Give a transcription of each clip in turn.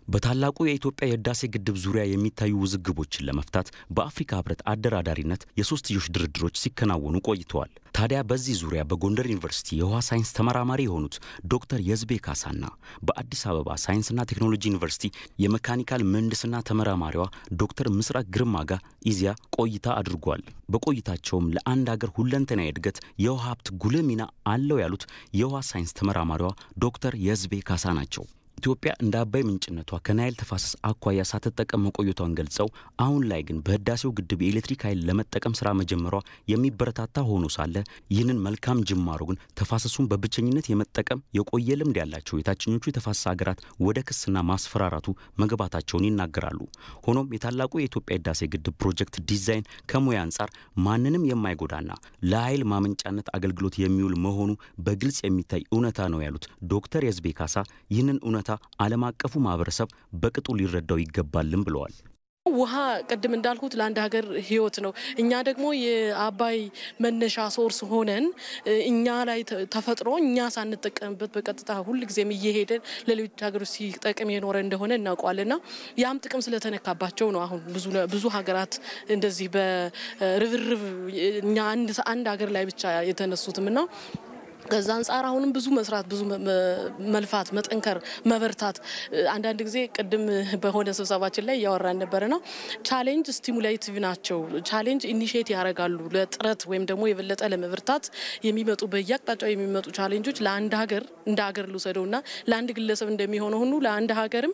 በታላቁ የኢትዮጵያ የህዳሴ ግድብ ዙሪያ የሚታዩ ውዝግቦችን ለመፍታት በአፍሪካ ህብረት አደራዳሪነት የሶስትዮሽ ድርድሮች ሲከናወኑ ቆይተዋል። ታዲያ በዚህ ዙሪያ በጎንደር ዩኒቨርሲቲ የውሃ ሳይንስ ተመራማሪ የሆኑት ዶክተር የዝቤ ካሳና በአዲስ አበባ ሳይንስና ቴክኖሎጂ ዩኒቨርሲቲ የመካኒካል ምህንድስና ተመራማሪዋ ዶክተር ምስራቅ ግርማ ጋር ኢዜአ ቆይታ አድርጓል። በቆይታቸውም ለአንድ ሀገር ሁለንተናዊ እድገት የውሃ ሀብት ጉልህ ሚና አለው ያሉት የውሃ ሳይንስ ተመራማሪዋ ዶክተር የዝቤ ካሳ ናቸው። ኢትዮጵያ እንደ አባይ ምንጭነቷ ከናይል ተፋሰስ አኳያ ሳትጠቀም መቆየቷን ገልጸው አሁን ላይ ግን በህዳሴው ግድብ የኤሌክትሪክ ኃይል ለመጠቀም ስራ መጀመሯ የሚበረታታ ሆኖ ሳለ ይህንን መልካም ጅማሮ ግን ተፋሰሱን በብቸኝነት የመጠቀም የቆየ ልምድ ያላቸው የታችኞቹ የተፋሰስ ሀገራት ወደ ክስና ማስፈራራቱ መግባታቸውን ይናገራሉ። ሆኖም የታላቁ የኢትዮጵያ ህዳሴ ግድብ ፕሮጀክት ዲዛይን ከሙያ አንጻር ማንንም የማይጎዳና ለኃይል ማመንጫነት አገልግሎት የሚውል መሆኑ በግልጽ የሚታይ እውነታ ነው ያሉት ዶክተር የዝቤ ካሳ ይህንን እውነታ ዓለም አቀፉ ማህበረሰብ በቅጡ ሊረዳው ይገባልም ብለዋል። ውሃ ቅድም እንዳልኩት ለአንድ ሀገር ህይወት ነው። እኛ ደግሞ የአባይ መነሻ ሶርስ ሆነን እኛ ላይ ተፈጥሮ እኛ ሳንጠቀምበት በቀጥታ ሁልጊዜም እየሄደን ለሌሎች ሀገሮች ሲጠቅም የኖረ እንደሆነ እናውቀዋልና ያም ጥቅም ስለተነካባቸው ነው አሁን ብዙ ሀገራት እንደዚህ በርብርብ እኛ አንድ ሀገር ላይ ብቻ የተነሱትም ና ከዛ አንጻር አሁንም ብዙ መስራት፣ ብዙ መልፋት፣ መጠንከር፣ መበርታት አንዳንድ ጊዜ ቅድም በሆነ ስብሰባችን ላይ እያወራን ነበርና ቻሌንጅ ስቲሙሌቲቭ ናቸው። ቻሌንጅ ኢኒሽት ያደርጋሉ ለጥረት ወይም ደግሞ የበለጠ ለመበርታት የሚመጡ በየአቅጣጫው የሚመጡ ቻሌንጆች ለአንድ ሀገር እንደ ሀገር ልውሰደው ና ለአንድ ግለሰብ እንደሚሆነው ሁሉ ለአንድ ሀገርም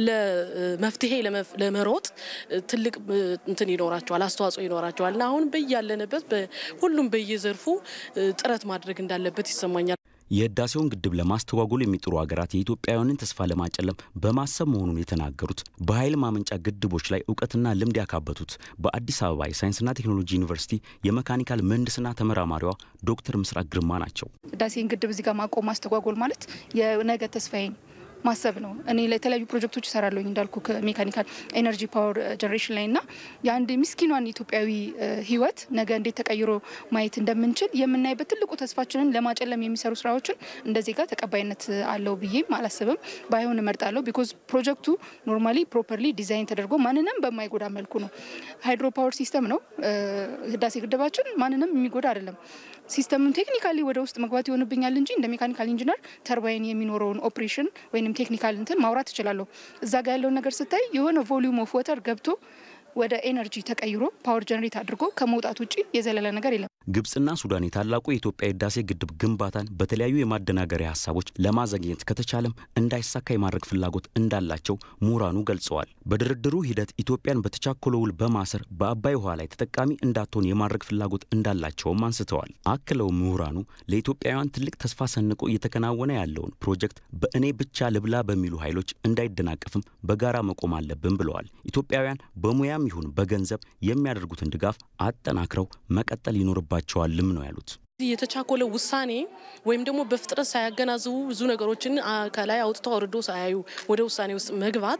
ለመፍትሄ ለመሮጥ ትልቅ እንትን ይኖራቸዋል፣ አስተዋጽኦ ይኖራቸዋል እና አሁን በያለንበት ሁሉም በየዘርፉ ጥረት ማድረግ እንዳለበት ይሰማኛል። የህዳሴውን ግድብ ለማስተጓጎል የሚጥሩ ሀገራት የኢትዮጵያውያንን ተስፋ ለማጨለም በማሰብ መሆኑን የተናገሩት በኃይል ማመንጫ ግድቦች ላይ እውቀትና ልምድ ያካበቱት በአዲስ አበባ የሳይንስና ቴክኖሎጂ ዩኒቨርሲቲ የመካኒካል ምህንድስና ተመራማሪዋ ዶክተር ምስራቅ ግርማ ናቸው። ህዳሴን ግድብ እዚህ ጋር ማቆም ማስተጓጎል ማለት የነገ ተስፋዬን ማሰብ ነው። እኔ ለተለያዩ ፕሮጀክቶች እሰራለሁኝ እንዳልኩ ከሜካኒካል ኤነርጂ ፓወር ጀኔሬሽን ላይ እና የአንድ ምስኪኗን ኢትዮጵያዊ ህይወት ነገ እንዴት ተቀይሮ ማየት እንደምንችል የምናይበት ትልቁ ተስፋችንን ለማጨለም የሚሰሩ ስራዎችን እንደ ዜጋ ተቀባይነት አለው ብዬም አላስብም። ባይሆን እመርጣለሁ። ቢኮዝ ፕሮጀክቱ ኖርማሊ ፕሮፐርሊ ዲዛይን ተደርጎ ማንንም በማይጎዳ መልኩ ነው። ሃይድሮ ፓወር ሲስተም ነው ህዳሴ ግድባችን። ማንንም የሚጎዳ አይደለም። ሲስተሙን ቴክኒካሊ ወደ ውስጥ መግባት ይሆንብኛል እንጂ እንደ ሜካኒካል ኢንጂነር ተርባይን የሚኖረውን ኦፕሬሽን ወይም ቴክኒካል እንትን ማውራት እችላለሁ። እዛ ጋ ያለውን ነገር ስታይ የሆነ ቮሊዩም ኦፍ ወተር ገብቶ ወደ ኤነርጂ ተቀይሮ ፓወር ጀነሬት አድርጎ ከመውጣት ውጭ የዘለለ ነገር የለም። ግብጽና ሱዳን የታላቁ የኢትዮጵያ የህዳሴ ግድብ ግንባታን በተለያዩ የማደናገሪያ ሀሳቦች ለማዘግየት ከተቻለም እንዳይሳካ የማድረግ ፍላጎት እንዳላቸው ምሁራኑ ገልጸዋል። በድርድሩ ሂደት ኢትዮጵያን በተቻኮለ ውል በማሰር በአባይ ውሃ ላይ ተጠቃሚ እንዳትሆን የማድረግ ፍላጎት እንዳላቸውም አንስተዋል። አክለው ምሁራኑ ለኢትዮጵያውያን ትልቅ ተስፋ ሰንቆ እየተከናወነ ያለውን ፕሮጀክት በእኔ ብቻ ልብላ በሚሉ ኃይሎች እንዳይደናቀፍም በጋራ መቆም አለብን ብለዋል። ኢትዮጵያውያን በሙያም ይሁን በገንዘብ የሚያደርጉትን ድጋፍ አጠናክረው መቀጠል ይኖርባቸዋልም ነው ያሉት። የተቻኮለ ውሳኔ ወይም ደግሞ በፍጥነት ሳያገናዝቡ ብዙ ነገሮችን ከላይ አውጥተው አውርዶ ሳያዩ ወደ ውሳኔ ውስጥ መግባት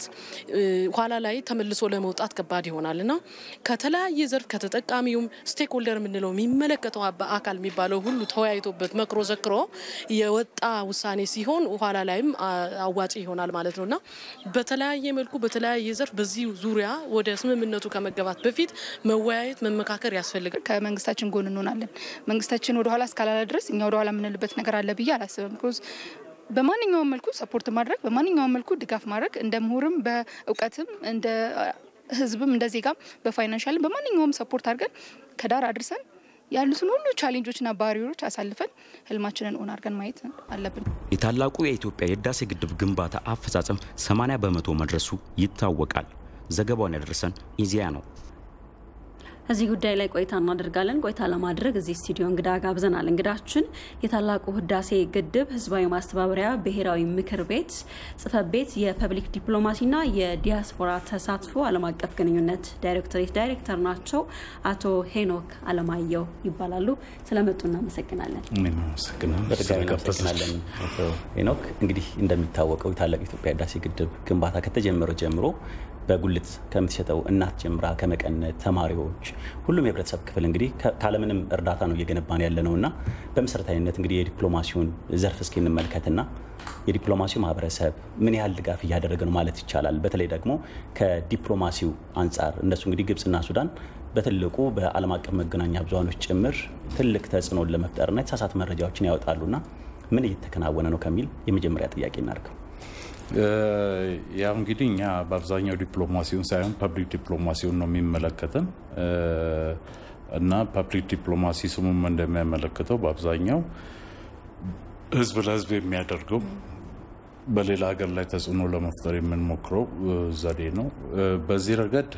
ኋላ ላይ ተመልሶ ለመውጣት ከባድ ይሆናል እና ከተለያየ ዘርፍ ከተጠቃሚውም ስቴክ ሆልደር የምንለው የሚመለከተው አካል የሚባለው ሁሉ ተወያይቶበት መክሮ ዘክሮ የወጣ ውሳኔ ሲሆን ኋላ ላይም አዋጭ ይሆናል ማለት ነው እና በተለያየ መልኩ በተለያየ ዘርፍ በዚህ ዙሪያ ወደ ስምምነቱ ከመገባት በፊት መወያየት መመካከር ያስፈልጋል። ከመንግስታችን ጎን እንሆናለን። መንግስታችን ወደኋላ እስካላለ ድረስ እኛ ወደኋላ የምንልበት ነገር አለ ብዬ አላስብም። ቢኮዝ በማንኛውም መልኩ ሰፖርት ማድረግ በማንኛውም መልኩ ድጋፍ ማድረግ እንደ ምሁርም በእውቀትም እንደ ህዝብም እንደ ዜጋም በፋይናንሻልም በማንኛውም ሰፖርት አድርገን ከዳር አድርሰን ያሉትን ሁሉ ቻሌንጆችና ባሪሮች አሳልፈን ህልማችንን ኦን አድርገን ማየት አለብን። የታላቁ የኢትዮጵያ የህዳሴ ግድብ ግንባታ አፈጻጸም 80 በመቶ መድረሱ ይታወቃል። ዘገባውን ያደረሰን ኢዜአ ነው። እዚህ ጉዳይ ላይ ቆይታ እናደርጋለን። ቆይታ ለማድረግ እዚህ ስቱዲዮ እንግዳ ጋብዘናል። እንግዳችን የታላቁ ህዳሴ ግድብ ህዝባዊ ማስተባበሪያ ብሔራዊ ምክር ቤት ጽህፈት ቤት የፐብሊክ ዲፕሎማሲና የዲያስፖራ ተሳትፎ ዓለም አቀፍ ግንኙነት ዳይሬክቶሬት ዳይሬክተር ናቸው። አቶ ሄኖክ አለማየሁ ይባላሉ። ስለመጡ እናመሰግናለን። በድጋሚ እናመሰግናለን አቶ ሄኖክ። እንግዲህ እንደሚታወቀው የታላቁ የኢትዮጵያ ህዳሴ ግድብ ግንባታ ከተጀመረ ጀምሮ በጉልት ከምትሸጠው እናት ጀምራ ከመቀነት ተማሪዎች፣ ሁሉም የህብረተሰብ ክፍል እንግዲህ ካለምንም እርዳታ ነው እየገነባን ያለ ነው እና በመሰረታዊነት እንግዲህ የዲፕሎማሲውን ዘርፍ እስኪ እንመልከትና የዲፕሎማሲው ማህበረሰብ ምን ያህል ድጋፍ እያደረገ ነው ማለት ይቻላል? በተለይ ደግሞ ከዲፕሎማሲው አንጻር እነሱ እንግዲህ ግብጽና ሱዳን በትልቁ በዓለም አቀፍ መገናኛ ብዙሃኖች ጭምር ትልቅ ተጽዕኖን ለመፍጠርና የተሳሳተ መረጃዎችን ያወጣሉና ምን እየተከናወነ ነው ከሚል የመጀመሪያ ጥያቄ እናድርገው። ያው እንግዲህ እኛ በአብዛኛው ዲፕሎማሲውን ሳይሆን ፐብሊክ ዲፕሎማሲውን ነው የሚመለከተን እና ፐብሊክ ዲፕሎማሲ ስሙም እንደሚያመለክተው በአብዛኛው ህዝብ ለህዝብ የሚያደርገው በሌላ ሀገር ላይ ተጽዕኖ ለመፍጠር የምንሞክረው ዘዴ ነው። በዚህ ረገድ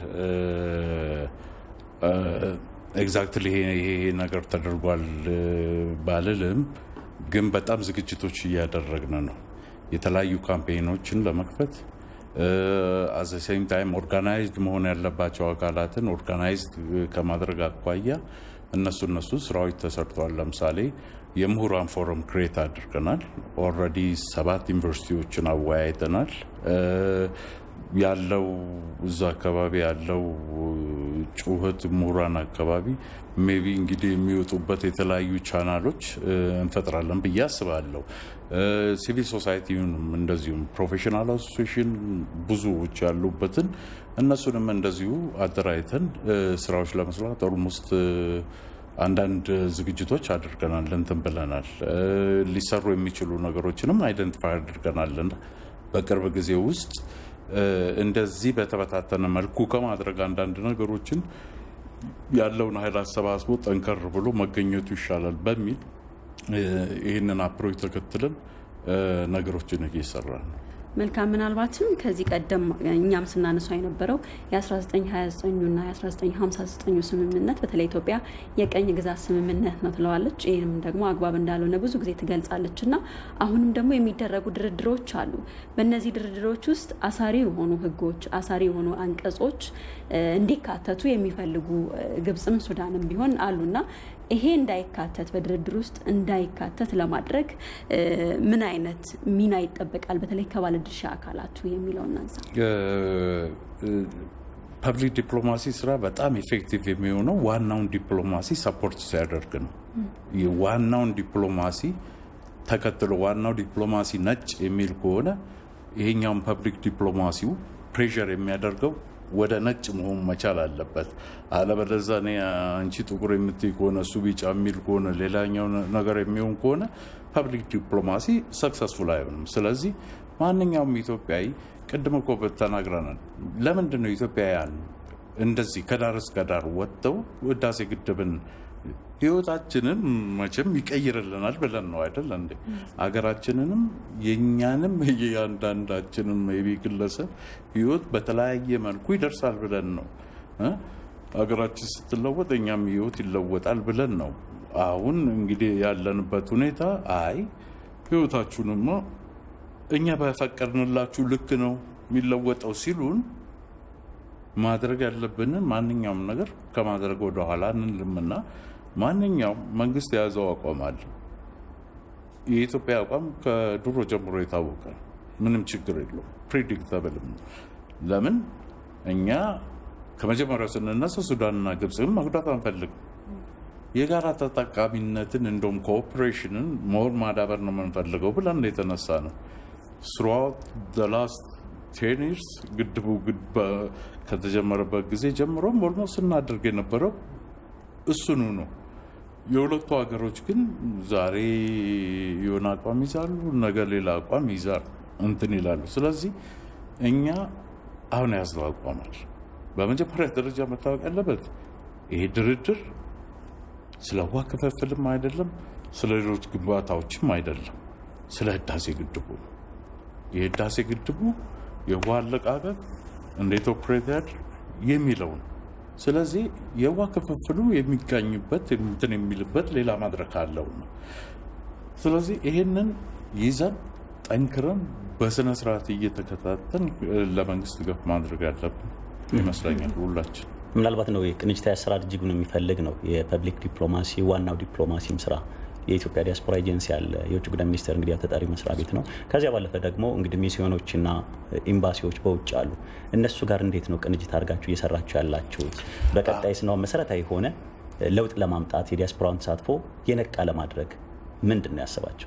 ኤግዛክትሊ ይሄ ነገር ተደርጓል ባልልም፣ ግን በጣም ዝግጅቶች እያደረግን ነው የተለያዩ ካምፔኖችን ለመክፈት አዘ ሴም ታይም ኦርጋናይዝድ መሆን ያለባቸው አካላትን ኦርጋናይዝድ ከማድረግ አኳያ እነሱ እነሱ ስራዎች ተሰርተዋል። ለምሳሌ የምሁራን ፎረም ክሬት አድርገናል። ኦልሬዲ ሰባት ዩኒቨርሲቲዎችን አወያይተናል። ያለው እዛ አካባቢ ያለው ጩኸት ምሁራን አካባቢ ሜቢ እንግዲህ የሚወጡበት የተለያዩ ቻናሎች እንፈጥራለን ብዬ አስባለሁ። ሲቪል ሶሳይቲውንም እንደዚሁም ፕሮፌሽናል አሶሲሽን ብዙዎች ያሉበትን እነሱንም እንደዚሁ አደራጅተን ስራዎች ለመስራት ኦልሞስት አንዳንድ ዝግጅቶች አድርገናል፣ እንትን ብለናል። ሊሰሩ የሚችሉ ነገሮችንም አይደንቲፋይ አድርገናል። በቅርብ ጊዜ ውስጥ እንደዚህ በተበታተነ መልኩ ከማድረግ አንዳንድ ነገሮችን ያለውን ኃይል አሰባስቦ ጠንከር ብሎ መገኘቱ ይሻላል በሚል ይህንን አፕሮች ተከትለን ነገሮችን እየሰራ ነው። መልካም። ምናልባትም ከዚህ ቀደም እኛም ስናነሳው የነበረው የ1929ና የ1959 ስምምነት በተለይ ኢትዮጵያ የቀኝ ግዛት ስምምነት ነው ትለዋለች። ይህንም ደግሞ አግባብ እንዳልሆነ ብዙ ጊዜ ትገልጻለች እና አሁንም ደግሞ የሚደረጉ ድርድሮች አሉ። በእነዚህ ድርድሮች ውስጥ አሳሪ የሆኑ ሕጎች አሳሪ የሆኑ አንቀጾች እንዲካተቱ የሚፈልጉ ግብጽም ሱዳንም ቢሆን አሉና ይሄ እንዳይካተት በድርድር ውስጥ እንዳይካተት ለማድረግ ምን አይነት ሚና ይጠበቃል? በተለይ ከባለድርሻ አካላቱ የሚለው እናንሳ። ፐብሊክ ዲፕሎማሲ ስራ በጣም ኢፌክቲቭ የሚሆነው ዋናውን ዲፕሎማሲ ሰፖርት ሲያደርግ ነው። ዋናውን ዲፕሎማሲ ተከትሎ ዋናው ዲፕሎማሲ ነጭ የሚል ከሆነ ይሄኛውን ፐብሊክ ዲፕሎማሲው ፕሬሸር የሚያደርገው ወደ ነጭ መሆን መቻል አለበት። አለበለዚያ እኔ አንቺ ጥቁር የምትይ ከሆነ እሱ ቢጫ የሚል ከሆነ ሌላኛው ነገር የሚሆን ከሆነ ፐብሊክ ዲፕሎማሲ ሰክሰስፉል አይሆንም። ስለዚህ ማንኛውም ኢትዮጵያዊ ቅድም እኮ ተናግረናል። ለምንድን ነው ኢትዮጵያውያን እንደዚህ ከዳር እስከ ዳር ወጥተው ህዳሴ ግድብን ህይወታችንን መቼም ይቀይርልናል ብለን ነው አይደል እንዴ? ሀገራችንንም የእኛንም የእያንዳንዳችንም የቤ ግለሰብ ህይወት በተለያየ መልኩ ይደርሳል ብለን ነው። ሀገራችን ስትለወጥ እኛም ህይወት ይለወጣል ብለን ነው። አሁን እንግዲህ ያለንበት ሁኔታ አይ ህይወታችሁንማ እኛ በፈቀድንላችሁ ልክ ነው የሚለወጠው ሲሉን ማድረግ ያለብንን ማንኛውም ነገር ከማድረግ ወደኋላ እንልምና ማንኛውም መንግስት የያዘው አቋም አለ። የኢትዮጵያ አቋም ከድሮ ጀምሮ የታወቀ ምንም ችግር የለውም። ፕሪዲክተብልም ነው። ለምን እኛ ከመጀመሪያው ስንነሳ ሱዳንና ግብፅን መጉዳት አንፈልግም። የጋራ ተጠቃሚነትን እንደውም ኮኦፕሬሽንን ሞር ማዳበር ነው የምንፈልገው ብለን የተነሳ ነው ስሩአውት ላስት ቴን ይርስ ግድቡ ከተጀመረበት ጊዜ ጀምሮም ኦልሞስት ስናደርግ የነበረው እሱኑ ነው። የሁለቱ ሀገሮች ግን ዛሬ የሆነ አቋም ይዛሉ፣ ነገ ሌላ አቋም ይዛሉ እንትን ይላሉ። ስለዚህ እኛ አሁን ያዝነው አቋማል በመጀመሪያ ደረጃ መታወቅ ያለበት ይሄ ድርድር ስለ ውሃ ክፍፍልም አይደለም፣ ስለ ሌሎች ግንባታዎችም አይደለም፣ ስለ ህዳሴ ግድቡ ነው። የህዳሴ ግድቡ የውሃ አለቃቀቅ እንዴት ኦፕሬት ያድር የሚለው ነው። ስለዚህ የውሃ ክፍፍሉ የሚጋኝበት እንትን የሚልበት ሌላ መድረክ አለው ነው። ስለዚህ ይሄንን ይዘን ጠንክረን በስነ ስርዓት እየተከታተን ለመንግስት ገፍ ማድረግ ያለብን ይመስለኛል ሁላችን። ምናልባት ነው የቅንጅታዊ አሰራር እጅጉን የሚፈልግ ነው የፐብሊክ ዲፕሎማሲ ዋናው ዲፕሎማሲም ስራ የኢትዮጵያ ዲያስፖራ ኤጀንሲ አለ። የውጭ ጉዳይ ሚኒስቴር እንግዲህ ተጠሪ መስሪያ ቤት ነው። ከዚያ ባለፈ ደግሞ እንግዲህ ሚስዮኖችና ኤምባሲዎች በውጭ አሉ። እነሱ ጋር እንዴት ነው ቅንጅት አድርጋችሁ እየሰራችሁ ያላችሁት? በቀጣይ ስናው መሰረታዊ የሆነ ለውጥ ለማምጣት የዲያስፖራውን ተሳትፎ የነቃ ለማድረግ ምንድን ነው ያሰባችሁት?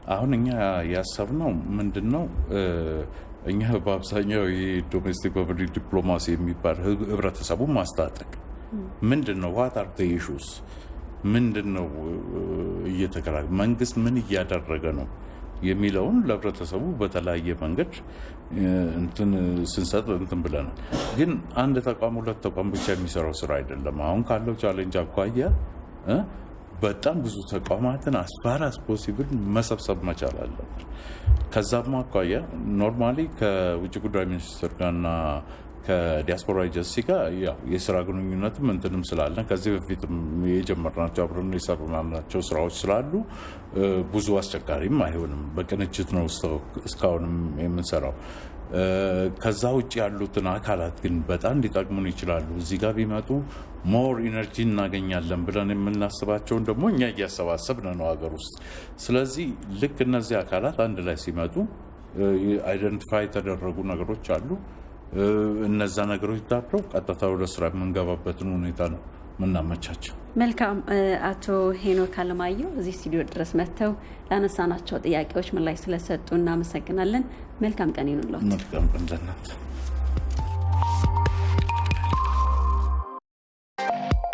አሁን እኛ ያሰብነው ምንድን ነው? እኛ በአብዛኛው የዶሜስቲክ ፐብሊክ ዲፕሎማሲ የሚባል ህብረተሰቡን ማስታጠቅ ምንድን ነው ዋት አር ኢሹስ ምንድን ነው እየተከራ መንግስት ምን እያደረገ ነው የሚለውን ለህብረተሰቡ በተለያየ መንገድ እንትን ስንሰጥ እንትን ብለናል። ግን አንድ ተቋም ሁለት ተቋም ብቻ የሚሰራው ስራ አይደለም። አሁን ካለው ቻሌንጅ አኳያ በጣም ብዙ ተቋማትን አስፋር አስ ፖሲብል መሰብሰብ መቻል አለብን። ከዛም አኳያ ኖርማሊ ከውጭ ጉዳይ ሚኒስትር ጋርና ከዲያስፖራ ኤጀንሲ ጋር ያው የስራ ግንኙነትም እንትንም ስላለን ከዚህ በፊትም የጀመርናቸው አብረን የሰራናቸው ስራዎች ስላሉ ብዙ አስቸጋሪም አይሆንም። በቅንጅት ነው እስካሁንም የምንሰራው። ከዛ ውጭ ያሉትን አካላት ግን በጣም ሊጠቅሙን ይችላሉ። እዚህ ጋር ቢመጡ ሞር ኢነርጂ እናገኛለን ብለን የምናስባቸውን ደግሞ እኛ እያሰባሰብን ነው ሀገር ውስጥ። ስለዚህ ልክ እነዚህ አካላት አንድ ላይ ሲመጡ አይደንቲፋይ የተደረጉ ነገሮች አሉ። እነዛ ነገሮች ዳብረው ቀጥታ ወደ ስራ የምንገባበትን ሁኔታ ነው ምናመቻቸው። መልካም። አቶ ሄኖክ አለማየሁ እዚህ ስቱዲዮ ድረስ መጥተው ላነሳናቸው ጥያቄዎች ምላሽ ስለሰጡ እናመሰግናለን። መልካም ቀን ይኑለት። መልካም ቀን ለእናንተ።